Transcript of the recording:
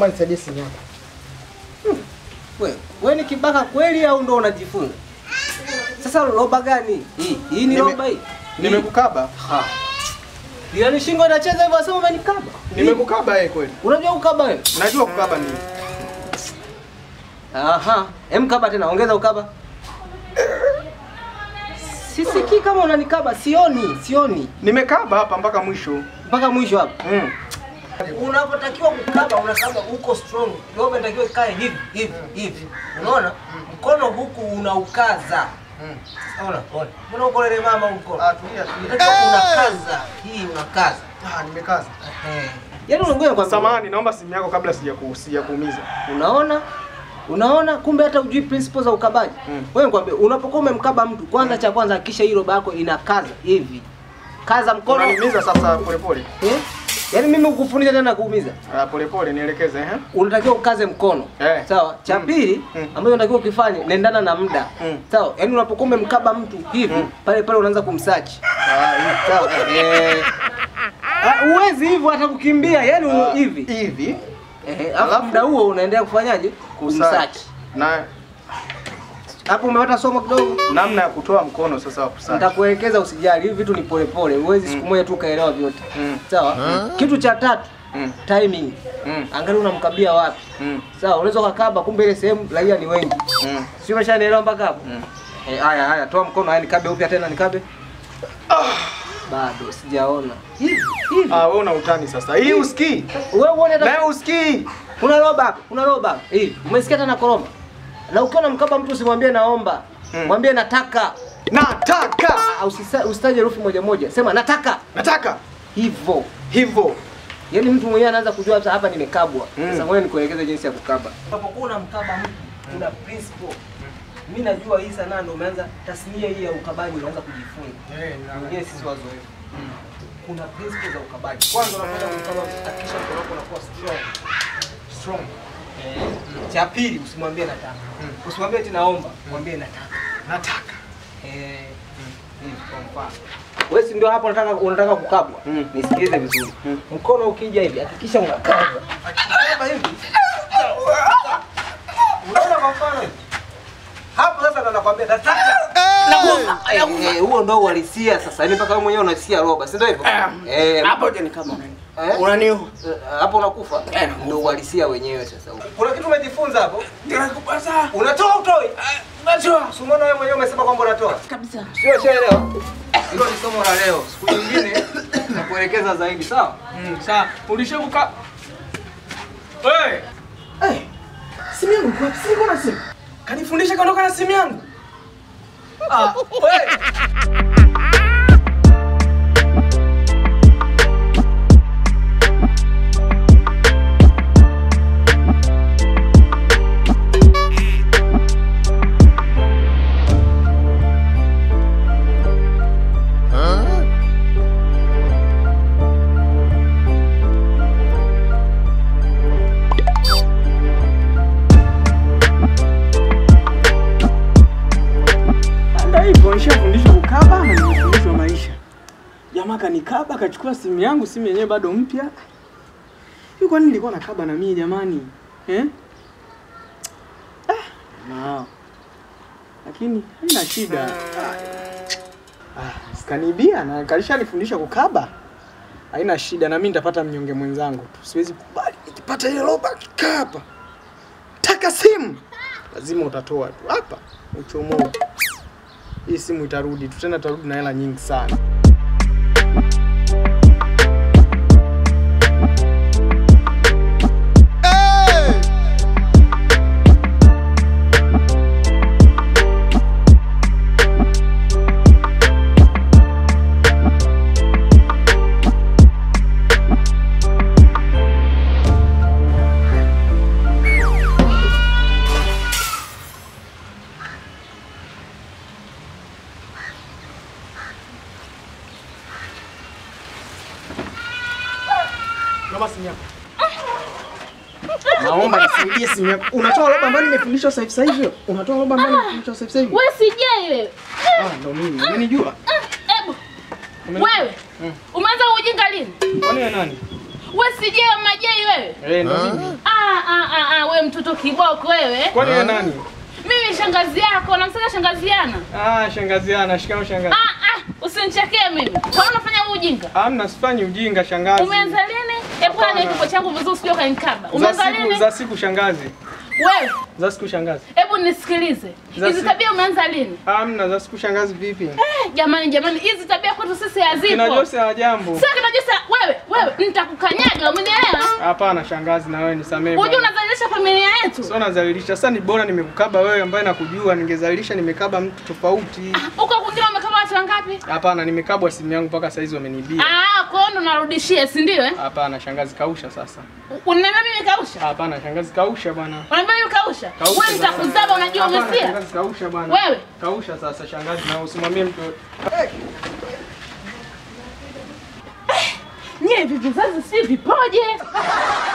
naomba nisaidie simu yako. Wewe, wewe ni kibaka kweli au ndo unajifunza? Sasa roba gani? Hii, hii ni Nime- roba hii. Nimekukaba. Ha. Yaani shingo inacheza hivyo wasema umenikaba. Nimekukaba yeye kweli. Unajua ukaba wewe? Najua kukaba ni. Aha. Hem kaba tena, ongeza ukaba. Sisikii kama unanikaba, sioni, sioni. Nimekaba hapa mpaka mwisho. Mpaka mwisho hapa. Mm. Unapotakiwa kukaba unakaba uko strong. Roba inatakiwa ikae hivi, hivi, hivi. Unaona? Mkono huku unaukaza. Mm. Ona, ona. Mbona uko lele mama huko? Ah, tulia tulia. Unatakiwa unakaza. Hii unakaza. Ah, nimekaza. Eh. Yaani unangoja kwa Samahani, naomba simu yako kabla sijaku sijakuumiza. Unaona? Unaona kumbe hata ujui principles za ukabaji. Mm. Wewe nikwambie unapokuwa umemkaba mtu kwanza cha kwanza hakikisha hii roba yako inakaza hivi. Kaza mkono. Unaniumiza sasa polepole. Eh? Yaani mimi ukufundisha tena kuumiza. Ah, polepole nielekeze eh. Unatakiwa ukaze mkono. Eh. Sawa? Cha Mm. pili Mm. ambacho unatakiwa ukifanye nendana na muda. Mm. Sawa? Yaani unapokuwa umemkaba mtu hivi Mm. pale pale unaanza kumsearch. Ah, hii. Sawa? Eh. Ah, Uwezi hivyo hata kukimbia, yaani Ah, hivi. Hivi. Eh, alafu Alafu? muda huo unaendelea kufanyaje? Kumsearch. Na Hapo umepata somo kidogo? namna ya kutoa mkono sasa wa kusachi. Nitakuelekeza usijali, hivi vitu ni polepole, huwezi Mm. siku moja tu ukaelewa vyote. Mm. Sawa? Kitu cha tatu, Mm. timing. Mm. Angalia unamkabia wapi. Mm. Sawa, unaweza ukakaba kumbe ile sehemu raia ni wengi. Mm. Sio umeshanielewa mpaka hapo? Mm. Eh, haya haya, toa mkono, haya nikabe upya tena nikabe. Bado sijaona. Hivi, hivi. Ah, wewe una utani sasa. Hii usikii? Wewe uone hata Na usikii? kuna roba hapa, kuna roba hapa. Hivi, umesikia tena koroma? Na ukiwa unamkaba mtu usimwambie naomba. Mm. Mwambie nataka. Nataka. Ah, usisa- Usitaje herufi moja moja. Sema nataka. Nataka. Hivyo. Hivyo. Yaani mtu mwenyewe anaanza kujua sasa hapa nimekabwa. Mm. Sasa ngoja nikuelekeze jinsi ya kukaba. Unapokuwa unamkaba mtu, kuna principle. Mimi najua hii sanaa ndio umeanza tasnia hii ya ukabaji unaanza kujifunza. Wengine sisi wazoefu. Kuna principle za ukabaji. Kwanza unapoenda kumkaba hakikisha mkono wako unakuwa strong. Strong. Eh. Cha pili usimwambie nataka. Usimwambie eti naomba, mwambie nataka. Nataka. Eh. Hivi kwa mfano. Wewe si ndio hapo unataka unataka kukabwa? Mm. Nisikilize vizuri. Mm. Mkono ukija hivi hakikisha unakaza. Kama hivi. Unaona kwa mfano hivi? Hapo sasa ndo nakwambia nataka. Nakufa. Eh, huo ndo uhalisia sasa. Yaani mpaka wewe mwenyewe unasikia roba, si ndio hivyo? Eh. Hapo je ni kama eh? unaniu. Eh, Hapo unakufa. Eh, nakufa. Ndio uhalisia wenyewe sasa. Kuna kitu umejifunza hapo? Nakupasa. Unatoa utoi? Unatoa. Si umeona wewe mwenyewe umesema kwamba unatoa? Kabisa. Sio shaelewa. Hilo ni somo la leo. Siku nyingine nakuelekeza zaidi, sawa? Mm, sawa. Ulishabuka. Hey. Hey. Simu yangu kwa simu kuna simu. Kanifundisha kaondoka na simu yangu. Ah, wewe. Ndio hivyo, nishafundishwa kukaba na nimefundishwa maisha. Jamaa kanikaba akachukua simu yangu, simu yenyewe bado mpya. Hiyo kwani nilikuwa nakaba na mimi jamani? Eh? Ah, na. Lakini haina shida. Ah, sikanibia na kalishanifundisha kukaba. Haina shida na mimi nitapata mnyonge mwenzangu tu. Siwezi kubali nikipata ile roba kikaba. Taka simu. Lazima utatoa tu hapa. Uchomoe hii simu itarudi tu tena, itarudi na hela nyingi sana. Naomba simu yako. Naomba nisaidie simu yako. Unatoa roba ambayo nimefundishwa sasa hivi sasa hivi. Unatoa roba ambayo nimefundishwa sasa hivi sasa hivi. Wewe sijai wewe. Ah, ndo mimi. Unanijua? Ebu. Wewe. Umeanza ujinga lini? Kwani wewe nani? Wewe sije majai wewe. Eh, ndo mimi. Ah ah ah ah wewe mtoto kiboko wewe. Kwani wewe nani? Mimi shangazi yako, namsaka shangazi yana. Ah, shangazi ana, shikamo shangazi. Ah ah usinichekee mimi. Kwa nini unafanya huu ujinga? Hamna, sifanyi ujinga shangazi. Umeanza lini? Hebu Hapana. ana kipo changu vizuri usije ukanikaba. Za Umeanza siku lini? za siku shangazi. Wewe, Za siku shangazi. hebu nisikilize. Za Hizi si- tabia umeanza lini? Hamna, za siku shangazi vipi? Eh, jamani jamani, hizi tabia kwetu sisi Kina hazipo. Jose ha jambo. Sasa kinajosa wewe, wewe nitakukanyaga, umenielewa? Hapana shangazi, na wewe nisamee. Unajua bwana. unazalisha familia yetu. Sio nazalilisha. Sasa ni bora nimekukaba wewe ambaye nakujua, ningezalilisha nimekaba mtu tofauti. Huko kwingine umekaba watu wangapi? Hapana, nimekabwa simu yangu mpaka saizi wamenibia. Ah, kwa hiyo ndo narudishia, si ndio eh? Hapana shangazi, kausha sasa. Unaniambia mimi kausha? Hapana shangazi, kausha bwana. Unaniambia mimi kausha? Kausha Wewe nitakuzaba unajua Hapana, umesia? Shangazi kausha bwana. Wewe. Kausha sasa shangazi na usimwambie mtu. Nyie hivi vizazi si vipoje?